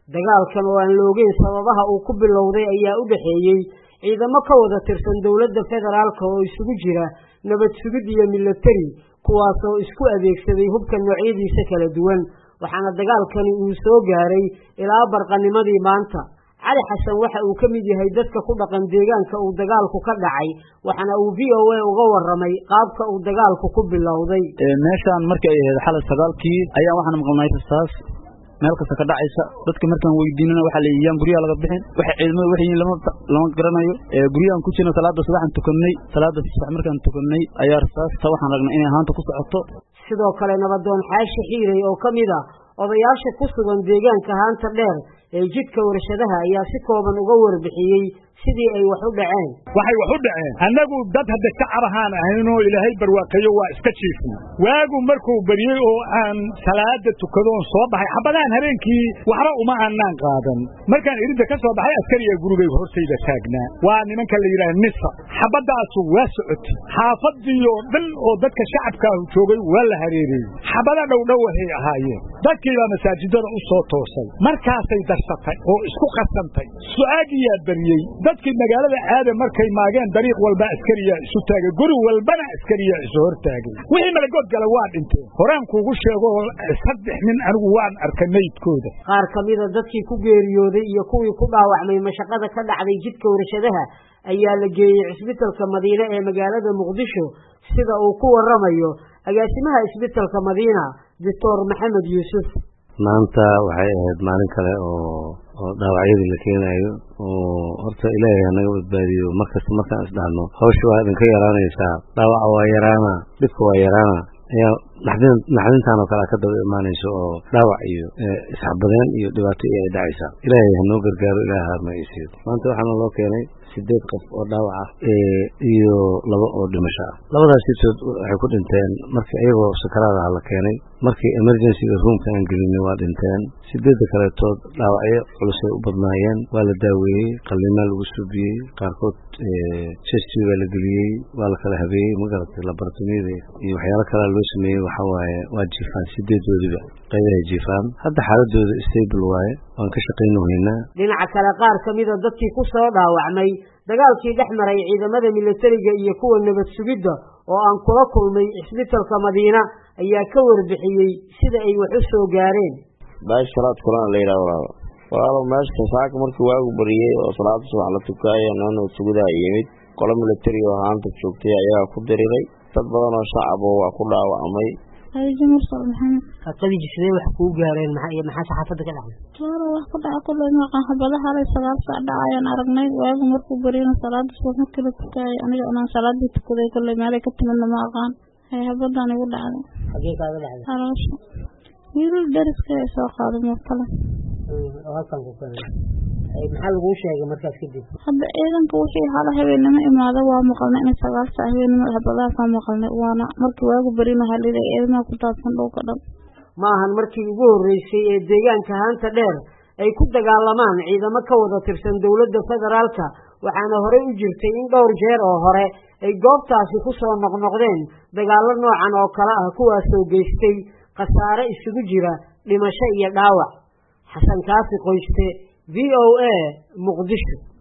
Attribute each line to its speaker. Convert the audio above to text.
Speaker 1: dagaalkan oo aan la ogeyn sababaha uu ku bilowday ayaa u dhexeeyey ciidamo ka wada tirsan dowladda federaalka oo isugu jira nabad sugid iyo milatari kuwaasoo isku adeegsaday hubka noocyadiisa kala duwan waxaana dagaalkani uu soo gaaray ilaa barqanimadii maanta cali xasan waxa uu ka mid yahay dadka ku dhaqan deegaanka uu dagaalku ka dhacay waxaana uu v o a uga waramay qaabka uu dagaalku ku bilowday
Speaker 2: meeshaan markii ay ahayd xalay sagaalkii ayaa waxaan maqalnay rasaas meel kasta ka dhacaysa dadka markaan weydiinana waxaa la yiyaan guryaha laga bixin waxa ciidamada waxay yihiin lama lama garanayo guryahan ku jirna salaada subaxan tukannay salaada subax markaan tukannay ayaa rasaasta waxaan ragnay inay haanta ku socoto
Speaker 1: sidoo kale nabadoon xaashi xiiray oo ka mid a odayaasha ku sugan deegaanka haanta dheer ee jidka warshadaha ayaa si kooban uga warbixiyey sidii ay wax u dhaceen
Speaker 3: waxay wax u dhaceen annagu dad hadda shacab ahaan ahaynoo ilaahay barwaaqeeyo waa iska jiifna waagu markuu beriyey oo aan salaada tukadoon soo baxay xabadahan habeenkii waxba uma aanaan qaadan markaan iridda ka soo baxay askariga gurigay hortayda taagnaa waa nimanka la yidhaha nisa xabadaasu waa socotay xaafadii oo dhan oo dadka shacabkaahu joogay waa la hareereeyey xabada dhowdhowahay ahaayeen dadkiibaa masaajidada u soo toosay markaasay darsatay oo isku qasantay su-aagiyaa beriyey dadkii magaalada aada markay maageen dariiq walba askariyaa isu taagay guri walbana askariyaa isu hor taagay wixii malagood gala waa dhinteen horaan kuugu sheego saddex nin anigu waan arkay meydkooda
Speaker 1: qaar ka mida dadkii ku geeriyooday iyo kuwii ku dhaawacmay mashaqada ka dhacday jidka warshadaha ayaa la geeyey cisbitalka madiine ee magaalada muqdisho sida uu ku waramayo agaasimaha isbitalka madiina doctor maxamed yuusuf
Speaker 4: maanta waxay ahayd maalin kale oo oo dhaawacyadii la keenayo oo horta ilaahay hanaga badbaadiyo markasta markaan isdhahno hawsha waa idinka yaraanaysaa dhaawaca waa yaraana dhibka waa yaraana ayaa naxdin naxdintaan oo kale ka daba imaanayso oo dhaawac iyo isxabadeen iyo dhibaato iyo ay dhacaysaa ilaahay hanoo gargaaro ilaaha harmagaysiyo maanta waxaana loo keenay sideed qof oo dhaawac ah iyo laba oo dhimasho ah labadaas sitood waxay ku dhinteen markii iyagoo sakaraadaha la keenay markii emergencyga roomka aan gelinay waa dhinteen sideedda kaletood dhaawacyo culusay u badnaayeen waa la daaweeyey qallimaa lagu suubiyey qaarkood chesti baa la geliyey waa la kala habeeyey magaratay laboratomiyada iyo waxyaalo kalea loo sameeyey waxaa waaye waa jiifaan sideedoodiba qaybahay jiifaan hadda xaaladooda stable waaye waan ka shaqayno haynaa
Speaker 1: dhinaca kale qaar ka mida dadkii ku soo dhaawacmay dagaalkii dhex maray ciidamada milatariga iyo kuwa nabad sugidda oo aan kula kulmay cisbitalka madiina ayaa ka warbixiyey sida ay wax u soo gaareen
Speaker 5: baash salaad kulan la yidhaha walaalo walaalo meesha saaka markii waagu bariyey oo salaada subax la tukaayo noo nabad sugidaa yimid qolo milatari oo haanta joogtay ayagaa ku diriray dad badan oo shacab oo waa ku dhaawacmay
Speaker 6: mursal maxamed
Speaker 1: qadiji sidee wax kuu gaareen maxaa saxaafadda ka dhacday
Speaker 6: toora wax ku dhaca kulley maqan xabadaha halay sagaal saac dhacayaan aragnay waagu markuu bariyana salaada subax markii la tukaayo aniga inaan salaadii tukaday kulley meelay ka timidna ma aqaan hay habadaan igu dhacday
Speaker 1: xagee kaaga dhacday
Speaker 6: haloosha wiilal dariska ay soo qaaday mar kale
Speaker 1: oo halkan ku keenay maxaa laguu sheegay markaas kadib
Speaker 6: hadda ciidanka wixii hala habeenimo imaada waa maqalnay inay sagaal saac habeenimo habadaha ka maqalnay waana markii waagu barina halida ciidamaha ku daadsan dhulka dhan
Speaker 1: ma ahan markii ugu horreysay ee deegaanka haanta dheer ay ku dagaalamaan ciidamo ka wada tirsan dowladda federaalka waxaana horey u jirtay in dhowr jeer oo hore ay goobtaasi ku soo noqnoqdeen dagaallo noocan oo kale ah kuwaasoo geystay khasaare isugu jira dhimasho iyo dhaawac xasan kaafi qoyste v o a muqdisho